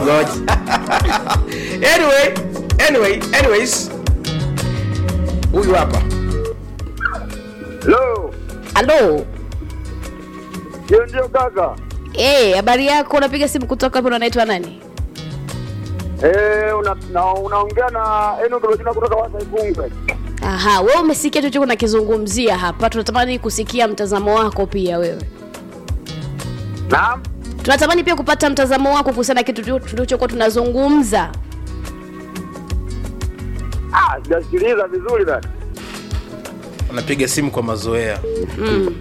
Ngoja. anyway, anyway, anyways. Huyu hapa. Hello. halo Ndio ndio kaka. Eh, habari yako unapiga simu kutoka hapo unaitwa nani Eh, una na- unaongea na Enoch Rosina kutoka Wasa Igunga. aha wewe umesikia chochote nakizungumzia hapa tunatamani kusikia mtazamo wako pia wewe Naam. tunatamani pia kupata mtazamo wako kuhusiana na kitu tu- tulichokuwa tunazungumza Ah, sijasikiliza vizuri dada. Anapiga simu kwa mazoea. mm.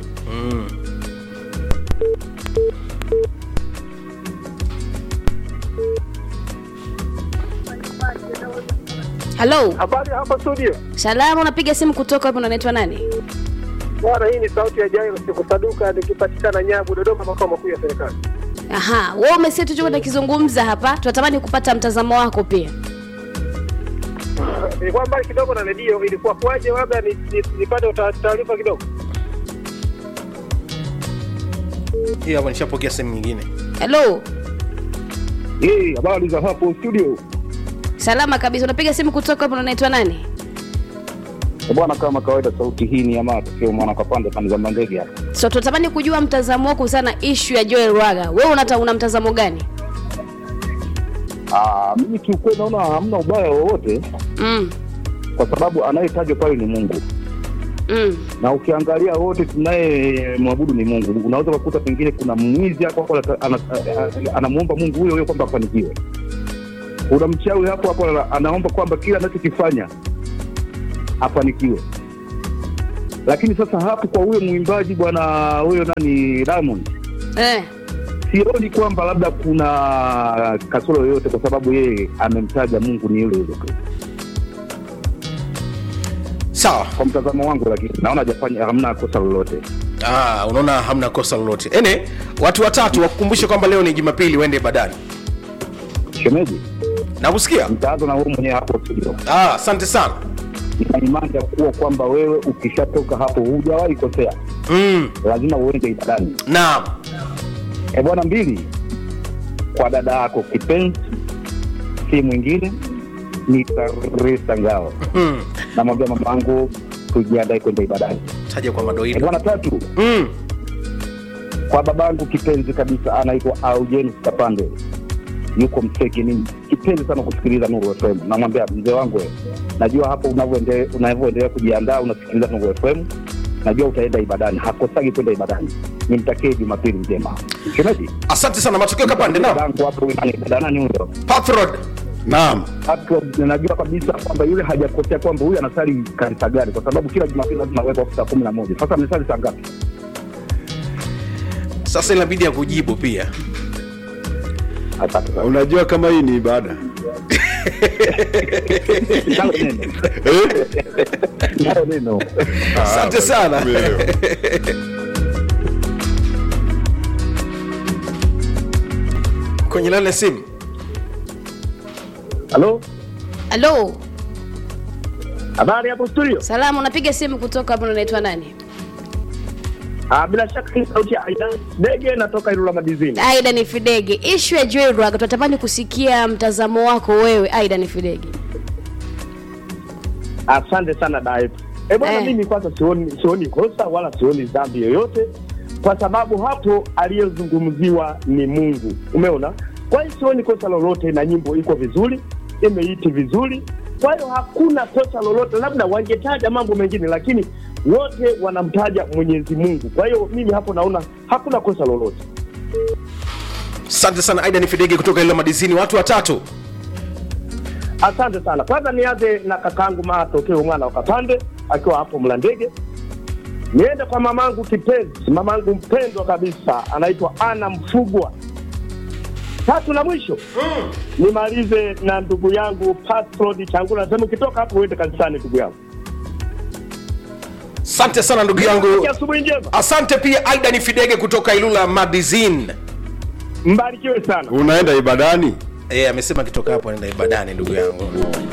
halo Habari hapa studio. salama unapiga simu kutoka hapo unaitwa nani Bwana, hii ni sauti ya Jairo sikusaduka nikipatikana Nyabu Dodoma, makao makuu ya serikali. aha wewe umesikia tulichokuwa nakizungumza hapa tunatamani kupata mtazamo wako pia Nilikuwa mbali kidogo na redio, ilikuwa kwaje? Labda ni- ni- nipate uta- taarifa kidogo. Hii hapa nishapokea simu nyingine. halo Eh, habari za hapo studio. salama kabisa unapiga simu kutoka hapo unaitwa nani bwana kama kawaida sauti hii ni ya matokeo mwana kapande pande za mandege hapa so tunatamani kujua mtazamo wako kuhusiana na ishu ya joel raga wewe unata una mtazamo gani Ah, mimi kiukweli naona hamna ubaya wowote mm. kwa sababu anayetajwa pale ni mungu Mm. na ukiangalia wote tunaye mwabudu ni mungu unaweza ukakuta pengine kuna mwizi hapo hapo ana- ana- ana- anamwomba mungu huyo huyo kwamba afanikiwe kuna mchawi hapo hapo ana- anaomba kwamba kila anachokifanya afanikiwe lakini sasa hapo kwa huyo mwimbaji bwana huyo nani diamond Eh. sioni kwamba labda kuna kasoro yoyote kwa sababu yeye amemtaja mungu ni yule yule tu Sawa. kwa mtazamo wangu lakini naona hajafanya hamna kosa lolote Ah, unaona hamna kosa lolote. Ene, watu watatu wakukumbushe kwamba leo ni Jumapili uende ibadani. shemeji Nakusikia? mtaanza na wewe mwenyewe hapo studio Ah, asante sana. ina imani ya kuwa kwamba wewe ukishatoka hapo hujawahi kosea Mm, lazima uende ibadani naam. e bwana mbili kwa dada yako kipenzi si mwingine ni Karisa Ngao Mm. namwambia mama yangu tujiandae kwenda ibadani Taja kwa e madoido. bwana tatu Mm. kwa babangu kipenzi kabisa anaitwa Aujenis Kapande yuko Mseki. Ni kipenzi sana kusikiliza Nuru FM. Namwambia mzee wangu, we, najua hapo unavyoende- unavyoendelea kujiandaa unasikiliza Nuru FM, najua utaenda ibadani, hakosagi kwenda ibadani. Nimtakie Jumapili njema. Shemeji Asante sana matokeo kapande. Naam. dadangu hapo nani dada nani huyo Pathrod. Naam. hapo, najua kabisa kwamba yule hajakosea kwamba huyu anasali kanisa gani, kwa sababu kila Jumapili lazima awekwa saa kumi na moja. Sasa amesali saa ngapi? Sasa inabidi ya kujibu pia. Asante sana. Unajua kama hii ni ibada. Nalo neno. Eh? Nalo neno. Asante sana. Umeelewa. Kwenye lale simu. Halo? halo Habari hapo studio. salama unapiga simu kutoka hapo unaitwa nani Ah, bila shaka hii sauti ya Aidan Dege natoka Ilula Madizini. aida ni fidege ishu ya joel raga tunatamani kusikia mtazamo wako wewe aida ni fidege Asante sana Daip. Eh bwana, Eh. mimi kwanza sioni sioni kosa wala sioni dhambi yoyote, kwa sababu hapo aliyezungumziwa ni Mungu. Umeona? Kwa hiyo sioni kosa lolote, na nyimbo iko vizuri, imeiti vizuri. Kwa hiyo hakuna kosa lolote, labda wangetaja mambo mengine, lakini wote wanamtaja Mwenyezi Mungu. Kwa hiyo mimi hapo naona hakuna kosa lolote. Asante sana Aida ni Fidege kutoka ile madizini. Watu watatu. Asante sana. Kwanza nianze na kakaangu Matokeo mwana wa Kapande akiwa hapo Mlandege. Niende kwa mamangu kipenzi, mamangu mpendwa kabisa, anaitwa Ana Mfugwa. Tatu na mwisho mm. nimalize na ndugu yangu Patrod Changula. Nasema ukitoka hapo uende kanisani, ndugu yangu. Asante sana ndugu yangu. Asubuhi njema, Asante pia Aida ni Fidege kutoka Ilula Madizin. mbarikiwe sana. Unaenda ibadani? Eh, amesema akitoka hapo anaenda ibadani ndugu yangu.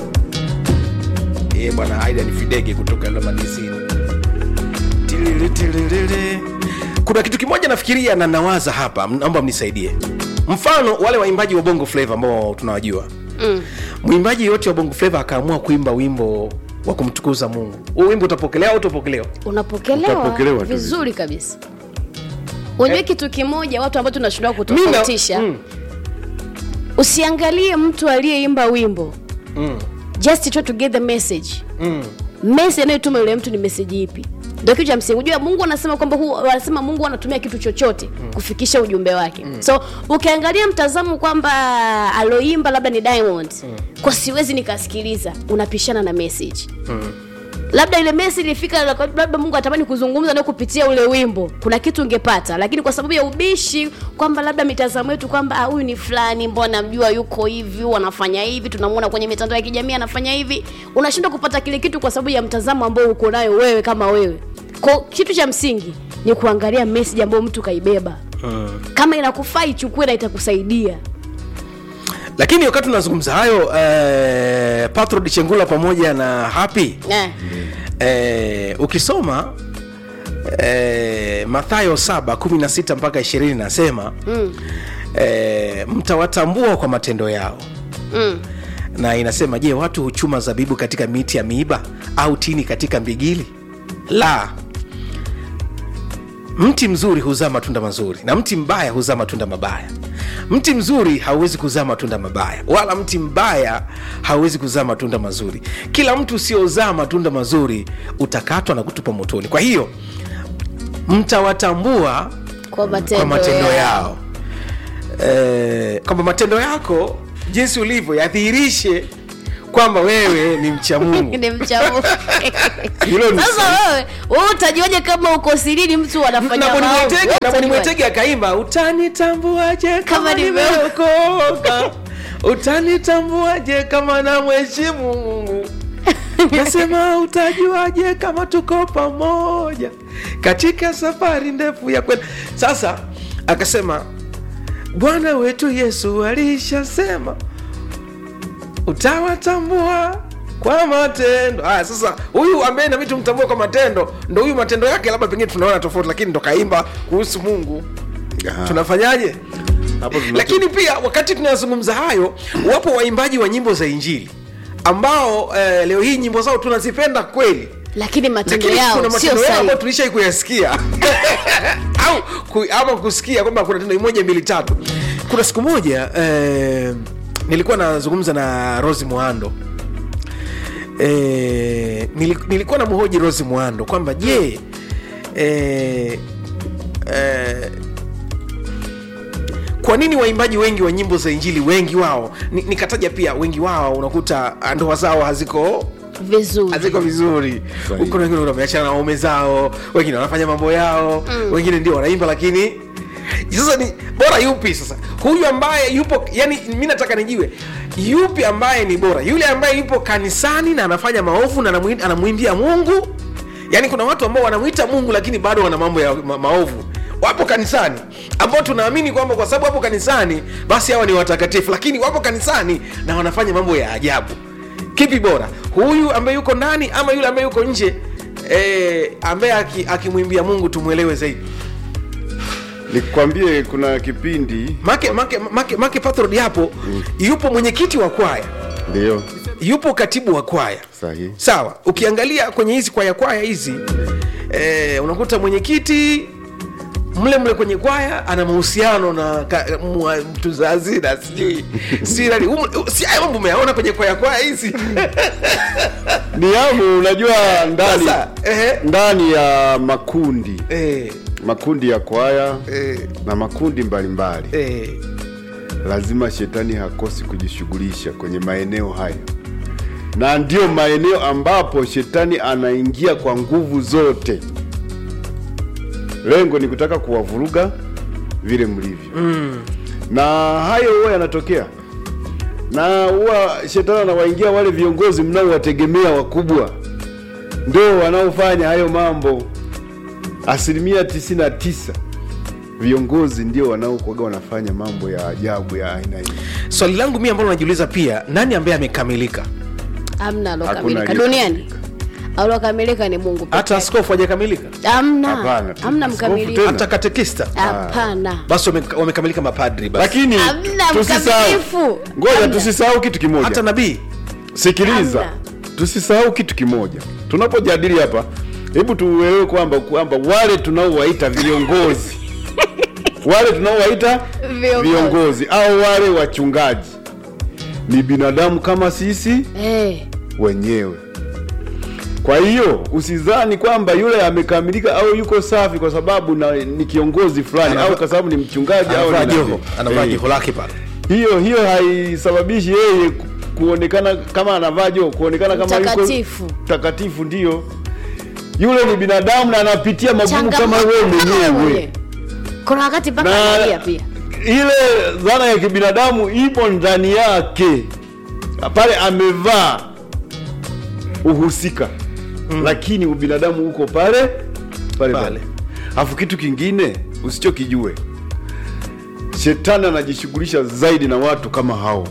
Eh, bwana Aida ni Fidege kutoka Ilula Madizin. Tilili, tilili. Kuna kitu kimoja nafikiria na nawaza hapa, naomba mnisaidie. mfano wale waimbaji wa bongo flava ambao tunawajua mm. mwimbaji yote wa bongo flava akaamua kuimba wimbo wa kumtukuza mungu huu wimbo utapokelewa au utapokelewa unapokelewa Utapokelewa tu vizuri kabisa unajua kitu kimoja watu ambao tunashindwa Mina- kutofautisha mm. usiangalie mtu aliyeimba wimbo Mm. just try to get the message Mm. message anayotuma yule mtu ni message ipi ndio kitu cha msingi unajua mungu anasema kwamba huu anasema mungu anatumia kitu chochote kufikisha ujumbe wake so ukiangalia mtazamo kwamba aloimba labda ni diamond kwa siwezi nikasikiliza unapishana na message labda ile message ilifika labda mungu atamani kuzungumza nayo kupitia ule wimbo kuna kitu ungepata lakini kwa sababu ya ubishi kwamba labda mitazamo yetu kwamba ah, huyu ni fulani mbona mjua yuko hivi huyu anafanya hivi tunamwona kwenye mitandao ya kijamii anafanya hivi unashindwa kupata kile kitu kwa sababu ya mtazamo ambao uko nayo wewe kama wewe ko kitu cha msingi ni kuangalia message ambayo mtu kaibeba kama inakufaa ichukue na itakusaidia lakini wakati tunazungumza hayo eh, patrod chengula pamoja na happy eh. eh, ukisoma eh, mathayo 7 16 mpaka 20 nasema mm. eh, mtawatambua kwa matendo yao Mm. na inasema je watu huchuma zabibu katika miti ya miiba au tini katika mbigili la mti mzuri huzaa matunda mazuri na mti mbaya huzaa matunda mabaya mti mzuri hauwezi kuzaa matunda mabaya wala mti mbaya hauwezi kuzaa matunda mazuri kila mtu usiozaa matunda mazuri utakatwa na kutupwa motoni kwa hiyo mtawatambua kwa matendo, kwa matendo yao eh, kwamba matendo yako jinsi ulivyo yadhihirishe kwamba wewe ni mcha mungu ni mchamu Hilo ni sasa wewe wewe utajuaje kama uko sirini mtu anafanya na Boni maovu? Mwitege- Wewe na Boni utajuaje? mwetege akaimba utanitambuaje kama Kama nime- nimeokoka utanitambuaje kama namheshimu mungu nasema utajuaje kama tuko pamoja katika safari ndefu ya kwenda sasa akasema bwana wetu yesu alishasema utawatambua kwa matendo haya sasa huyu ambaye nabidi tumtambue kwa matendo ndo huyu matendo yake labda pengine tunaona tofauti lakini ndo kaimba kuhusu mungu Aha. tunafanyaje Hapo tuna- lakini pia wakati tunazungumza hayo wapo waimbaji wa nyimbo za injili ambao eh, leo hii nyimbo zao tunazipenda kweli lakini matendo lakini kuna yao sio matendo yao ambayo sahihi tulishai kuyasikia au ku, ama kusikia kwamba kuna tendo moja mbili tatu kuna siku moja eh, nilikuwa nazungumza na rosi mwando eh, nili- nilikuwa na mhoji rosi mwando kwamba je eh, eh, kwa nini waimbaji wengi wa nyimbo za injili wengi wao ni- nikataja pia wengi wao unakuta ah, ndoa zao haziko vizuri haziko vizuri Sahihi. huko wengine wameachana na waume zao wengine wanafanya mambo yao mm. wengine ndio wanaimba lakini sasa ni bora yupi sasa huyu ambaye yupo yani mi nataka nijiwe yupi ambaye ni bora yule ambaye yupo kanisani na anafanya maovu na anamwi- anamwimbia mungu yaani kuna watu ambao wanamwita mungu lakini bado wana mambo ya ma, maovu wapo kanisani ambao tunaamini kwamba kwa sababu wapo kanisani basi hawa ni watakatifu lakini wapo kanisani na wanafanya mambo ya ajabu kipi bora huyu ambaye yuko ndani ama yule ambaye yuko nje eh, ambaye aki- akimwimbia mungu tumwelewe zaidi nikwambie kuna kipindi make make make, make patrod hapo yupo mwenyekiti wa kwaya ndio yupo katibu wa kwaya sahihi sawa ukiangalia kwenye hizi kwaya kwaya hizi eh, unakuta mwenyekiti mle mle kwenye kwaya ana mahusiano na ka- mwa- mtunza hazina sijui sijui nani Humu- si haya mambo umeyaona kwenye kwaya kwaya hizi ni yamu unajua ndani Sasa, ehe. ndani ya makundi eh, makundi ya kwaya eh, na makundi mbalimbali eh. lazima shetani hakosi kujishughulisha kwenye maeneo hayo na ndio maeneo ambapo shetani anaingia kwa nguvu zote lengo ni kutaka kuwavuruga vile mlivyo mm. na hayo huwa yanatokea na huwa shetani anawaingia wale viongozi mnaowategemea wakubwa ndio wanaofanya hayo mambo asilimia 99 viongozi ndio wanaokuaga wanafanya mambo ya ajabu ya aina hii swali langu mi ambalo najiuliza pia nani ambaye amekamilika amna Hakuna alokamilika aliyekamilika. duniani aliokamilika ni mungu peke hata yake. askofu hajakamilika hamna Hapana. hamna Askofu mkamilifu tena. hata katekista hapana basi wame- wamekamilika mapadri basi lakini Hamna tusisahau mkamilifu. ngoja Hamna. tusisahau kitu kimoja hata nabii sikiliza Hamna. tusisahau kitu kimoja tunapojadili hapa hebu tuelewe kwamba kwamba wale tunaowaita viongozi wale tunaowaita Viongozi. viongozi au wale wachungaji ni binadamu kama sisi Eh, wenyewe kwa hiyo usizani kwamba yule amekamilika au yuko safi kwa sababu na, ni kiongozi fulani Anava- au kwa sababu ni mchungaji au anavaa ni joho nabii. anavaa Eh joho lake pale hiyo hiyo haisababishi yeye ku- kuonekana kama anavaa joho kuonekana kama yuko Mtakatifu. takatifu ndio yule ni binadamu na anapitia magumu kama changamoto wewe kama wewe mwenyewe mwenyewe. kuna wakati mpaka na analia pia ile dhana ya kibinadamu ipo ndani yake pale amevaa uhusika mm. lakini ubinadamu uko pale pale Pale. pale alafu kitu kingine usichokijue shetani anajishughulisha zaidi na watu kama hao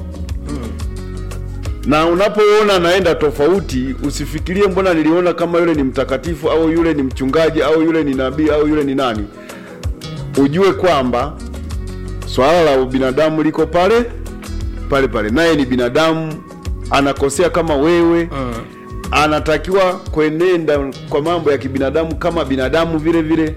na unapoona anaenda tofauti usifikirie mbona niliona kama yule ni mtakatifu au yule ni mchungaji au yule ni nabii au yule ni nani ujue kwamba swala la ubinadamu liko pale pale pale naye ni binadamu anakosea kama wewe anatakiwa kuenenda kwa mambo ya kibinadamu kama binadamu vile vile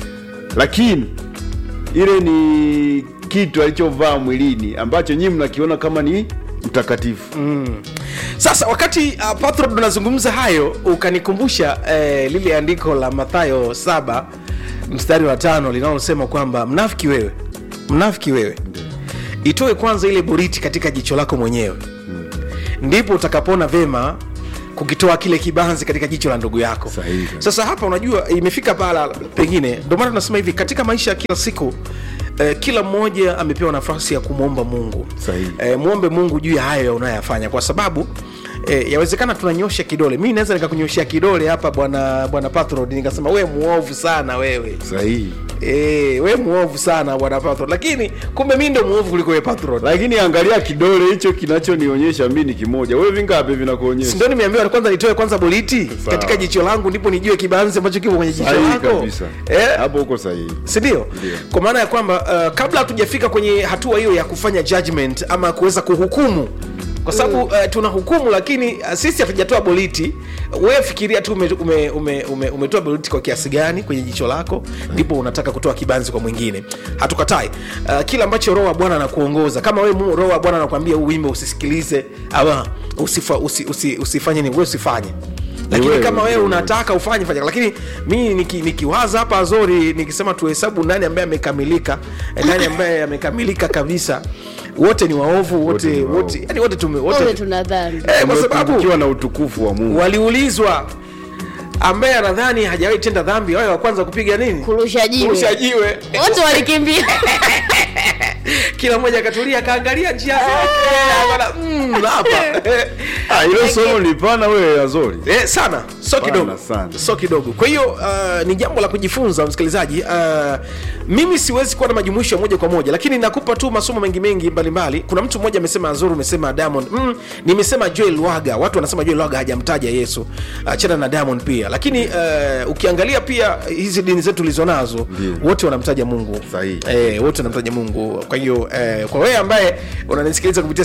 lakini ile ni kitu alichovaa mwilini ambacho nyinyi mnakiona kama ni mtakatifu sasa wakati uh, patro tunazungumza hayo ukanikumbusha eh, lile andiko la mathayo saba mstari wa tano linalosema kwamba mnafiki wewe mnafiki wewe itoe kwanza ile boriti katika jicho lako mwenyewe ndipo utakapoona vema kukitoa kile kibanzi katika jicho la ndugu yako Sahihi kabisa. sasa hapa unajua imefika pala pengine ndio maana tunasema hivi katika maisha ya kila siku eh, kila mmoja amepewa nafasi ya kumwomba mungu Sahihi. eh, mwombe mungu juu ya hayo unayoyafanya kwa sababu eh, yawezekana tunanyosha kidole mi naweza nikakunyoshea kidole hapa bwana bwana patrod nikasema we muovu sana wewe sahihi eh, we muovu sana bwana patrod lakini kumbe mi ndo muovu kuliko we patrod lakini angalia kidole hicho kinachonionyesha mi ni kimoja wewe vingapi vinakuonyesha ndio nimeambiwa kwanza nitoe kwanza boliti Sawa. katika jicho langu ndipo nijue kibanzi ambacho kipo kwenye jicho sahihi lako kabisa eh, hapo uko sahihi sindio kwa maana ya kwamba uh, kabla hatujafika kwenye hatua hiyo ya kufanya judgment ama kuweza kuhukumu kwa sababu uh, tuna hukumu lakini uh, sisi hatujatoa boliti wewe fikiria tu umetoa ume, ume, ume, umetoa boliti kwa kiasi gani kwenye jicho lako ndipo unataka kutoa kibanzi kwa mwingine hatukatai uh, kila ambacho roho wa bwana anakuongoza kama wewe mu- roho wa bwana anakuambia huu wimbo usisikilize ama usifa, usi, usi, usifanye nini wewe usifanye lakini wewe, kama wewe wewe. unataka ufanye fanya lakini mi niki- nikiwaza hapa zori nikisema tuhesabu nani ambaye amekamilika eh, nani ambaye amekamilika kabisa wote ni waovu Wote wote ni waovu. wote yani wote tume wote wote tuna dhambi eh, kwa sababu tumepungukiwa na utukufu wa mungu waliulizwa ambaye anadhani hajawahi tenda dhambi wawe wa kwanza kupiga nini kurusha jiwe kurusha jiwe wote walikimbia kila mmoja akatulia akaangalia njia yake akaona, mm, hapa Ah, hilo somo ni pana wewe azori Eh, sana so Pana kidogo sana. so kidogo kwa hiyo uh, ni jambo la kujifunza msikilizaji uh, mimi siwezi kuwa na majumuisho ya moja kwa moja lakini nakupa tu masomo mengi mengi mbalimbali kuna mtu mmoja amesema azuru umesema diamond mm, nimesema joel waga watu wanasema joel waga hajamtaja yesu achana uh, na diamond pia lakini uh, ukiangalia pia hizi dini zetu tulizo nazo Ndiyo. wote wanamtaja mungu Sahihi. eh, wote wanamtaja mungu kwa hiyo eh, kwa wewe ambaye unanisikiliza kupitia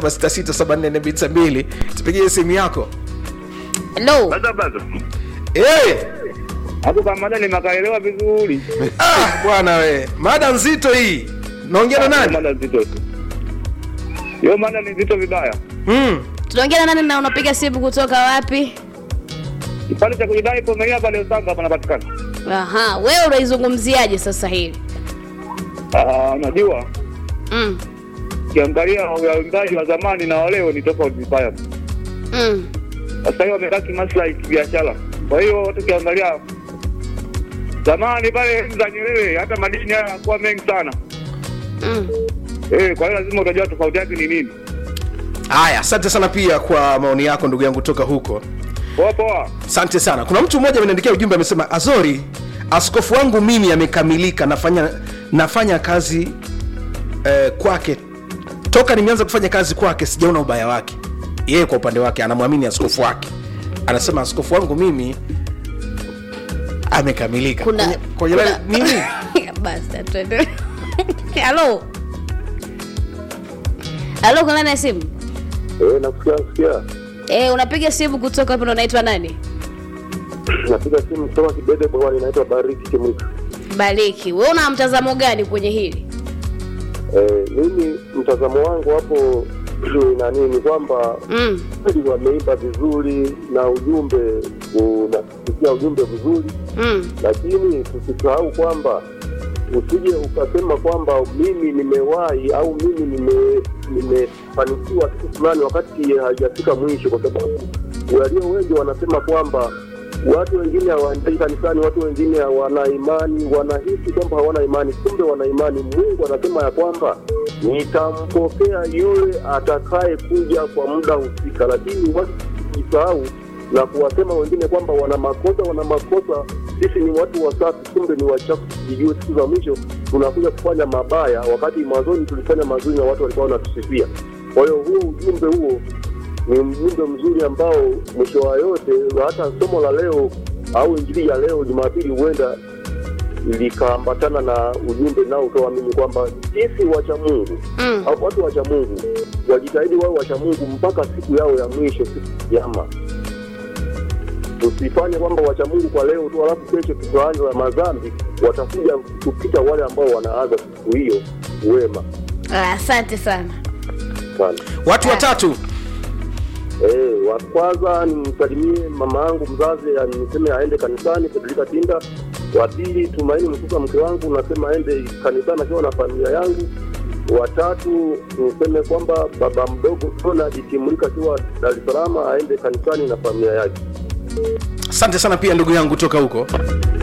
07667442 tupigie simu yako no Bado bado. hey! Hapo kama mada nimekaelewa vizuri. Ah, bwana we mada nzito hii naongea na nani Mada nzito. Hiyo mada ni nzito vibaya. mm. tunaongea na nani na unapiga simu kutoka wapi Kipande cha kujidai pomelea pale Usanga panapatikana. aha wewe unaizungumziaje sasa hivi Ah, unajua mm. ukiangalia waimbaji wa zamani na wa leo ni tofauti vibaya. Mm. Sasa hivi wamebaki maslahi kibiashara. Kwa hiyo tukiangalia zamani pale enzi za Nyerere hata madini haya yanakuwa mengi sana. Mm. Eh, kwa hiyo lazima utajua tofauti yake ni nini. haya asante sana pia kwa maoni yako ndugu yangu toka huko Poa poa. asante sana kuna mtu mmoja ameniandikia ujumbe amesema azori askofu wangu mimi amekamilika nafanya nafanya kazi eh, kwake toka nimeanza kufanya kazi kwake sijaona ubaya wake yeye kwa upande wake anamwamini askofu wake anasema askofu wangu mimi amekamilika kuna Kwenye- kwenye kuna- line- nini basi tuendelee halo halo kuna nani ya simu Eh, nakusikia nakusikia. eh unapiga simu kutoka hapo ndo unaitwa nani Napiga simu kutoka Kibede bwana, inaitwa Bariki Kimwika. bariki wewe una mtazamo gani kwenye hili Eh, mimi mtazamo wangu hapo ni nani ni kwamba mm. kweli wameimba vizuri na ujumbe unasikia ujumbe vizuri, Mm. lakini tusisahau kwamba usije ukasema kwamba mimi nimewahi au mimi nime nimefanikiwa kitu fulani wakati haijafika mwisho, kwa sababu walio wengi wanasema kwamba watu wengine hawaendei kanisani, watu wengine hawana imani, wanahisi kwamba hawana imani, kumbe wana imani. Mungu anasema ya kwamba nitampokea yule atakaye kuja kwa muda husika, lakini watu kujisahau na kuwasema wengine kwamba wana makosa, wana makosa. Sisi ni watu wasafi, kumbe ni wachafu. Tujijue siku za mwisho tunakuja kufanya mabaya, wakati mwanzoni tulifanya mazuri na watu walikuwa wanatusifia. Kwa hiyo huo ujumbe huo ni ujumbe mzuri ambao mwisho wa yote, hata somo la leo au injili ya leo Jumapili huenda likaambatana na ujumbe nao utoa mimi kwamba sisi wacha Mungu Mm. au watu wacha Mungu wajitahidi wawe wacha Mungu mpaka siku yao ya mwisho, siku ya kiyama. Tusifanye kwamba wacha Mungu kwa leo tu, alafu kesho tukaanza madhambi, watakuja kupita wale ambao wanaanza siku hiyo wema Ah, asante sana sana. watu watatu Eh, wa kwanza nimsalimie mama yangu mzazi, ya- niseme aende kanisani Fedrika Tinda. Wa pili Tumaini Msuka, mke wangu, nasema aende kanisani akiwa na familia yangu. Watatu niseme kwamba baba mdogo Donald Timulika akiwa Dar es Salaam aende kanisani na familia yake. asante sana pia ndugu yangu toka huko